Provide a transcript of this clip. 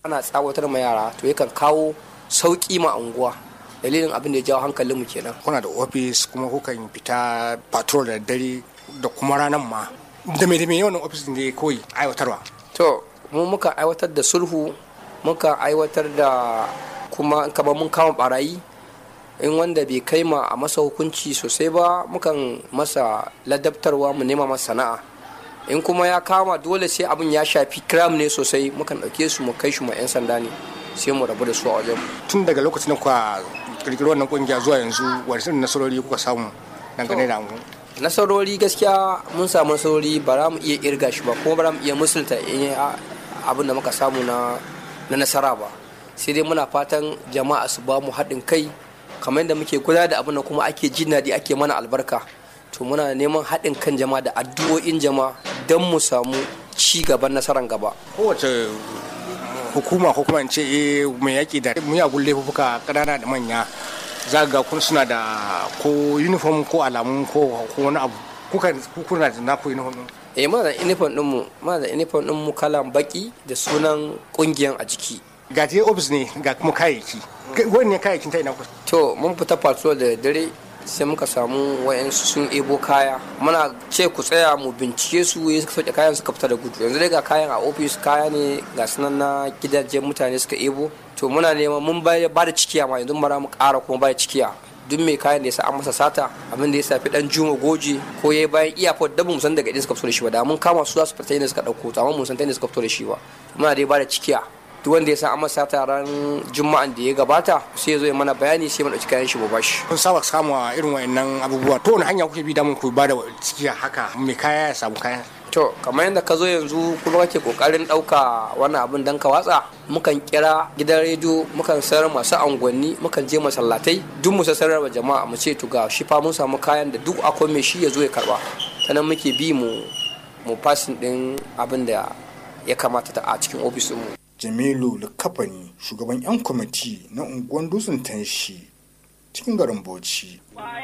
ana tsawatar ma yara to yakan kawo sauƙi ma unguwa dalilin abin da ya jawo hankalinmu kenan kuna da ofis kuma kukan fita patrol da dare da kuma ranar ma da me da me yawan ofis ne kawai aiwatarwa to mu muka aiwatar da sulhu muka aiwatar da kuma kamar mun kama barayi in wanda bai kai ma a masa hukunci sosai ba mukan masa ladabtarwa mu nema masa sana'a in kuma ya kama dole sai abin ya shafi kiram ne sosai mukan ɗauke su mu kai shi ma 'yan sanda ne sai mu rabu da su a wajen tun daga lokacin da kuka kirkiri wannan kungiya zuwa yanzu wani irin nasarori kuka samu dangane da mu nasarori gaskiya mun samu nasarori ba za mu iya irga shi ba kuma ba za mu iya musulta abin da muka samu na nasara ba sai dai muna fatan jama'a su ba mu haɗin kai kamar yadda muke kula da abin da kuma ake jin daɗi ake mana albarka to muna neman haɗin kan jama'a da addu'o'in jama'a don mu samu ci gaban nasarar gaba kowace hukuma ko kuma in ce eh mai yaƙi da miyagun laifuka ƙanana da manya za ga kun suna da ko uniform ko alamun ko wani abu kuka kuna da naku uniform eh muna da uniform ɗinmu muna da uniform ɗinmu kalan baki da sunan ƙungiyan a jiki ga je ofis ne ga kuma kayayyaki wani ne kayayyakin ta ina ku to mun fita patrol da dare sai muka samu wayansu sun ebo kaya muna ce ku tsaya mu bincike su ya suka sauke kayan suka fita da gudu yanzu dai ga kayan a ofis kaya ne ga sunan na gidajen mutane suka ebo to muna neman mun ba da cikiya ma yanzu mara mu ƙara kuma ba da cikiya duk mai kayan da ya sa an masa sata abin da ya safi dan juma goje ko yayi bayan iyafot da mu san daga inda suka fito da shi ba da mun kama su za su fita inda suka dauko to amma mun san ta inda suka fito da shi ba muna dai ba da cikiya duk wanda ya san an masa taron juma'an da ya gabata sai ya zo ya mana bayani sai mu dauki kayan shi mu bashi kun saba samu irin wayannan abubuwa to wani hanya kuke bi da mun ku ba da ciki haka mai kaya ya samu kaya to kamar yadda ka zo yanzu kuma kake kokarin dauka wannan abin dan ka watsa mukan kira gidan rediyo mukan sayar masu angwanni mukan je masallatai duk mu sassar wa jama'a mu ce to ga shi fa mun samu kayan da duk akwai mai shi ya zo ya karba ta nan muke bi mu mu fasin din abin da ya kamata ta a cikin ofis mu jamilu likafani shugaban 'yan kwamiti na unguwan dutsen tanshi cikin garin bauchi